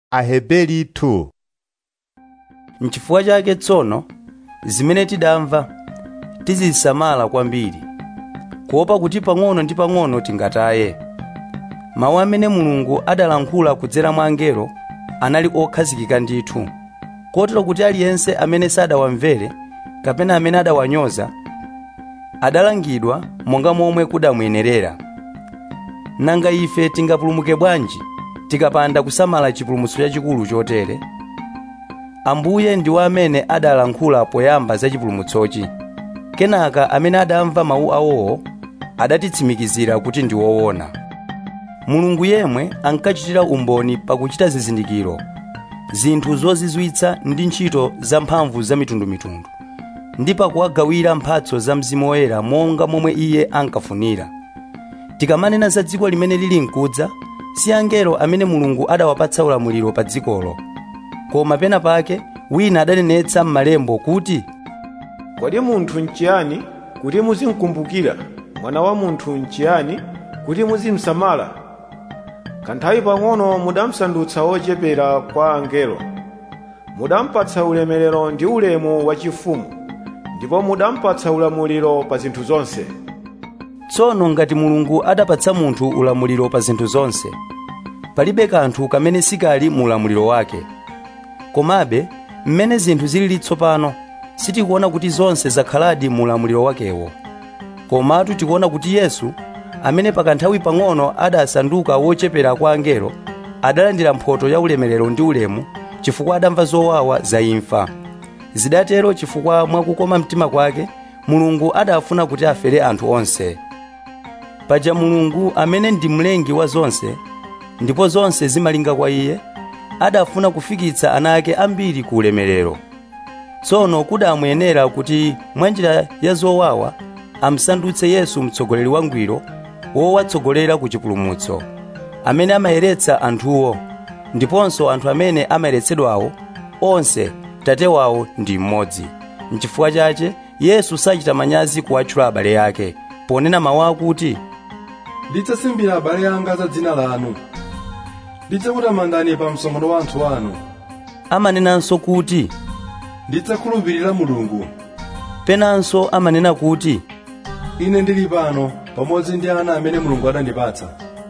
Aheberi 2 N'chifukwa chake tsono zimene tidamva tizisamala kwambiri kuopa kuti pang'ono ndi pang'ono tingataye mawu amene mulungu adalankhula kudzera mwa angelo anali okhazikika ndithu kotero kuti aliyense amene sadawamvere kapena amene adawanyoza adalangidwa monga momwe kudamuyenerera nanga ife tingapulumuke bwanji tikapanda kusamala chipulumutso chachikulu chotere ambuye ndiwo amene adalankhula poyamba za chipulumutsochi kenaka amene adamva mawu awowo adatitsimikizira kuti ndi woona mulungu yemwe ankachitira umboni pakuchita zizindikiro zinthu zozizwitsa ndi ntchito zamphamvu zamitundumitundu ndi pakuwagawira mphatso za mzimu woyera monga momwe iye ankafunira tikamanena za dziko limene lili mkudza si angelo amene mulungu adawapatsa ulamuliro pa dzikolo koma pena pake wina adanenetsa m'malembo kuti kodi munthu nchiyani kuti muzimkumbukira mwana wa munthu nchiyani kuti muzimsamala kanthawi pang'ono mudamsandutsa wochepera kwa angelo mudampatsa ulemerero ndi ulemu wachifumu ndipo mudampatsa ulamuliro pa zinthu zonse tsono ngati mulungu adapatsa munthu ulamuliro pa zinthu zonse palibe kanthu kamene sikali mu ulamuliro wake komabe mmene zinthu zilili tsopano sitikuona kuti zonse zakhaladi mu ulamuliro wakewo komatu tikuona kuti yesu amene pakanthawi pang'ono adasanduka wochepera kwa angelo adalandira mphoto ya ulemerero ndi ulemu chifukwa adamva zowawa za imfa zidatero chifukwa mwakukoma mtima kwake mulungu adafuna kuti afere anthu onse paja mulungu amene ndi mlengi wa zonse ndipo zonse zimalinga kwa iye adafuna kufikitsa ana ake ambiri ku ulemerero tsono kudamuyenera kuti mwanjira ya zowawa amsandutse yesu mtsogoleri wangwiro wowatsogolera ku chipulumutso amene amayeretsa anthuwo ndiponso anthu amene amayeretsedwawo onse tate wawo ndi mmodzi n'chifukwa chache yesu sachita manyazi kuwatchula abale ake ponena mawu akuti ndidzasimbira abale anga za dzina lanu ndidzakutamandani pa msonkhano wa anthu anu amanenanso kuti ndidzakhulupirira mulungu penanso amanena kuti ine ndili pano pamodzi ndi ana amene mulungu adandipatsa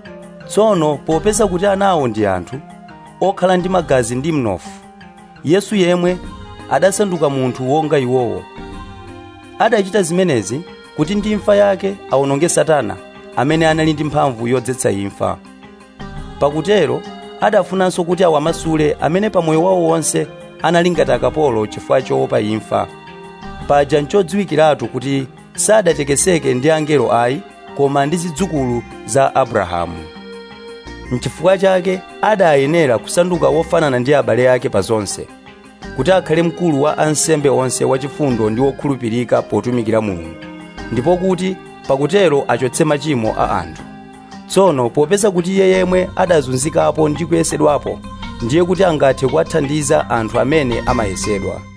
tsono popeza kuti anawo ndi anthu okhala ndi magazi ndi mnofu yesu yemwe adasanduka munthu wonga iwowo adachita zimenezi kuti ndi imfa yake awononge satana amene anali ndi mphamvu yodzetsa imfa pakutero adafunanso kuti awamasule amene pamoyo wawo wonse anali ngati akapolo chifukwa choopa imfa paja nchodziwikiratu kuti sadatekeseke ndi angelo ayi koma ndi zidzukulu za abrahamu n'chifukwa chake adayenera kusanduka wofanana ndi abale ake pa zonse kuti akhale mkulu wa ansembe onse wachifundo ndi wokhulupirika potumikira mulungu ndipo kuti pakutero achotse machimo a anthu tsono popeza kuti iye yemwe adazunzikapo ndi kuyesedwapo ndiye kuti angathe kuwathandiza anthu amene amayesedwa